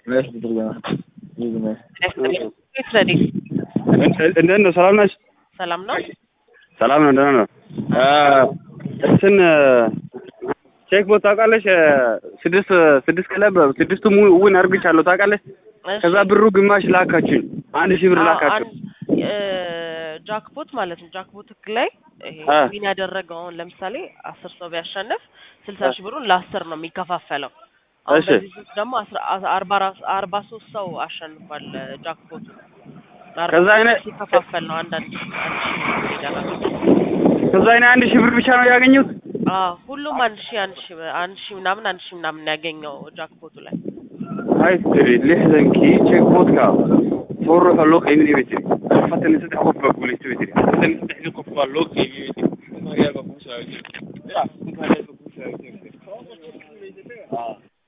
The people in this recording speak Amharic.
Mess ብትርገና ይዝ መስ ረዲ እንዴት ነው? ሰላም ነሽ? ሰላም ነው። ሰላም ነው። ደህና ነው። እንትን ቼክ ቦት ታውቃለሽ? ስድስት ስድስት ክለብ ስድስቱ ውን አርግቻለሁ ታውቃለሽ? ከዛ ብሩ ግማሽ ላካችሁኝ። አንድ ሺህ ብር ላካችሁ። ጃክፖት ማለት ነው። ጃክፖት ህግ ላይ ይሄ አ። ዊን ያደረገውን ለምሳሌ አስር ሰው ቢያሸንፍ ስልሳ ሺህ ብሩን ለአስር ነው የሚከፋፈለው። አሁን እሺ። በዚህ ዙር ደግሞ አስራ- አርባ አራት- አርባ ሶስት ሰው አሸንፏል ጃክፖቱ። ለአርባ ከዛ ሶስት አይነ- ሲከፋፈል ነው አንዳንድ አንድ ሺህ ብር ይደረጋል። ከዛ እኔ አንድ ሺህ ብር ብቻ ነው ያገኘሁት። አዎ ሁሉም አንድ ሺህ አንድ ሺህ አንድ ሺህ ምናምን አንድ ሺህ ምናምን ያገኘው ጃክፖቱ ላይ አይ ትሪ lixdankii check botka soo ruuxa loo qaybinay bay tiri afartan iyo saddex qof baa guulaystay bay tiri afartan iyo saddexdii qof baa loo qaybiyey bay tiri